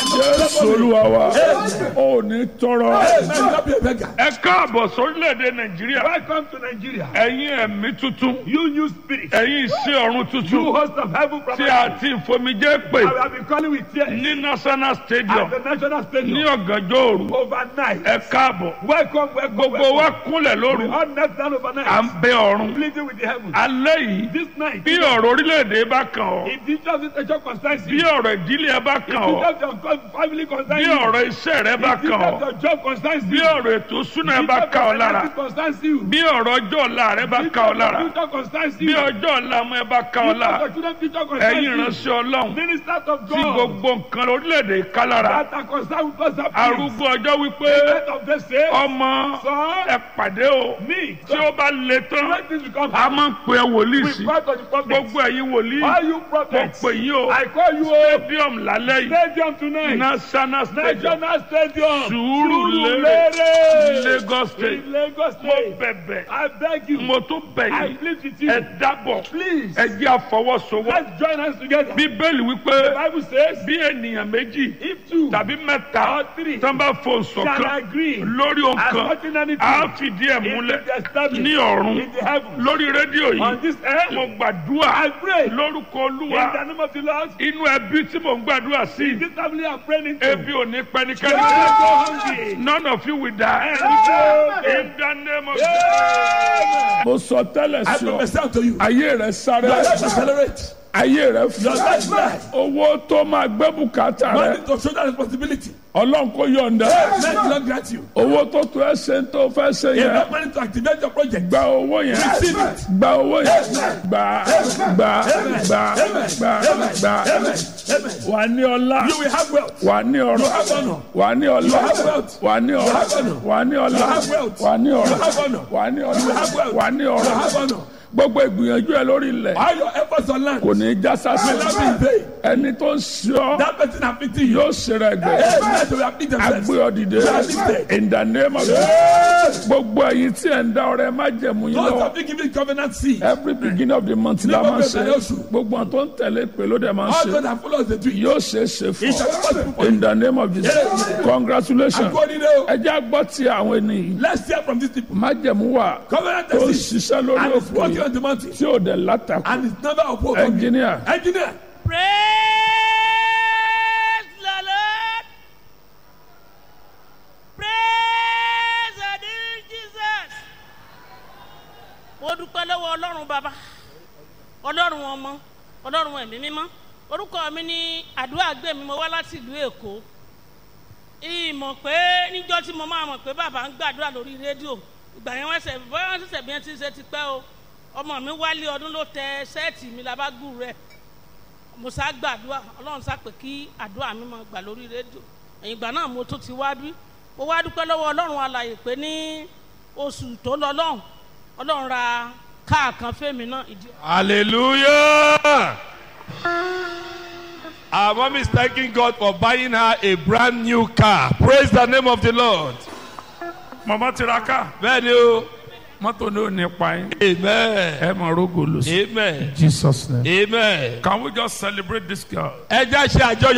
jésù olúwa wa ò ní tọrọ. Hey, man, don't be a beggar. ẹ káàbọ̀ sórílẹ̀-èdè nàìjíríà Welcome to Nigeria. ẹ̀yin ẹ̀mí tuntun You new spirit. ẹ̀yin iṣẹ́ ọ̀run You tuntun host of heaven from tí a ti ìfomijé pè I have been calling with tears ní national stadium at the national ní stadium ọ̀gànjọ́ òru overnight. ẹ káàbọ̀ Welcome, welcome, gbogbo wa welcome. kúnlẹ̀ lóru We all knelt down à ń overnight, bẹ ọ̀run pleading with the heavens. alẹ́ yìí This night, bí ọ̀rọ̀ orílẹ̀-èdè bá kàn ọ́ if the church situation concerns bí you, ọ̀rọ̀ ìdílé ẹ bá kàn ọ́ if the church family concerns bí you, ọ̀rọ̀ iṣẹ́ rẹ bá if the kàn ọ́ church job concerns bí you, ọ̀rọ̀ ètò súná ẹ if bá the kàn ọ́ lára church concerns you, bí ọ̀rọ̀ ọjọ́ ọ̀la rẹ bá if kàn ọ́ lára the future concerns bí you, ọjọ́ ọ̀la ọmọ ẹ bá kàn ọ́ if lára the children future ẹ̀yin concerns you, ìránṣẹ́ ọlọ́run ministers of tí God gbogbo nǹkan orílẹ̀-èdè ká lára that are concerned with us appeals. arúgbó ọjọ́ wípé End of the say, ọmọ son, ẹ pàdé o me, tí ó bá le tán when this become a máa ń pè é wòlíì we sí pray to the prophet. gbogbo ẹ̀yin wòlíì All you mo prophets, pè yín o I call you a stadium lálẹ́ yìí stadium tonight. national stadium National Stadium. Sùúrùlérè Surulere. Lagos state In Lagos mo State. bẹ̀bẹ̀ I beg you. mo tún bẹ̀ I yín plead with ẹ you. dábọ̀ Please. ẹ jẹ́ àfọwọ́sowọ́ Let's join us together. bíbélì wípé The Bible says, bí ènìyàn méjì if two tàbí mẹ́ta or three tán bá fò shall ṣọ̀kan agree lórí as nǹkan touching anything, a fìdí ẹ̀ it will múlẹ̀ be established ní ọ̀run in the heavens. lórí rédíò On yìí this mo earth, gbàdúrà I pray lórúkọ in olúwa the name of the Lord. inú ẹbí tí mò ń gbàdúrà sí This family I'm praying into. ebi ò ní They pẹ́nikẹ́ni will not go hungry. none of you will die Amen. in the name of Amen. mo sọ tẹ́lẹ̀ I sí ọ prophesy unto you. ayé rẹ sáré Your life accelerate. ayé rẹ Your fún life life. owó tó máa gbé bùkátà rẹ Money to shoulder responsibility. ọlọ́run kò yọ̀ǹda Men will not grant you. owó tó tó ẹ ṣe ń tó fẹ́ ṣe yẹn Enough money to activate your project. gba owó yẹn Receive it. gba owó yẹn gba gba gba gba gba Amen. wà ní ọlá You will have wealth. wà ní You ọrọ̀ have honor. wà ní ọlá have wealth. wà ní ọrọ̀ have honor. wà ní ọlá You have wealth. wà ní You ọrọ̀ have honor. wà ní ọlá have wealth. wà ní You have ọrọ̀ honor. gbogbo ìgbìyànjú ẹ lórí ilẹ̀ All your efforts on land kò ní í já sásì will not be in vain. ẹni tó ń ṣe ọ́ That person afflicting you. yóò ṣe rẹ̀ gbé Amen. They will afflict themselves. agbé ọ dìde in the name of Jesus gbogbo ẹ̀yin tí ẹ̀ ń dá ọrẹ má jẹ̀mú yín Those lọ́wọ́ have been given covenant seed. every beginning of the month la máa ń ṣe Nígbà tó bẹ̀rẹ̀ oṣù. gbogbo àwọn tó ń tẹ̀lé pé ló dẹ̀ máa ń All ṣe those that follow us they do it. yóò ṣe é ṣe fún It shall be possible ọ for you. in the name of Jesus congratulations According to ẹ jẹ́ àgbọ̀ tí àwọn ènìyàn Let's hear from these people. májẹ̀mú wà Covenant tó ń seed. ṣiṣẹ́ lórí And it's òkú working yìí on the mountain. tí ò dẹ̀ látakò And it's never opposed. engineer Engineer. Praise the Lord. Praise the dear Jesus. Mo dúpẹ́ lọ́wọ́ Ọlọ́run bàbá, Ọlọ́run ọmọ, Ọlọ́run ẹ̀mí mímọ́. Orúkọ mi ní àdúrà gbé mi, mo wá láti ìlú Èkó. Ìmọ̀ pé níjọ́ tí mo máa mọ̀ pé bàbá ń gbàdúrà lórí rédíò. Ìgbà yẹn wọ́n ṣẹ̀ bọ́yá wọ́n ṣẹ̀ṣẹ̀ bí wọ́n ti ṣe ti pẹ́ o. Ọmọ mi wálé ọdún ló tẹ ṣẹ́ẹ̀tì mi labágùn rẹ̀ mo sá gbàdúrà ọlọ́run sá pé kí àdúrà mi máa gbà lórí rédíò ẹ̀yìn ìgbà náà mo tún ti wá bí mo wá dúpẹ́ lọ́wọ́ ọlọ́run alàyè pé ní oṣù tó lọ lọ́hùn ọlọ́run ra káà kan fẹ́mi náà ìdí. Hallelujah. Our mom is thanking God for buying her a brand new car. Praise the name of the Lord. mama tiraka Bẹ́ẹ̀ni o. mọ́tò ní ò ní pa yín Amen. ẹ mọ̀ rógò lọ sí Amen. Jesus name Amen. can we just celebrate this girl. Ẹ jẹ́ ṣe àjọyọ̀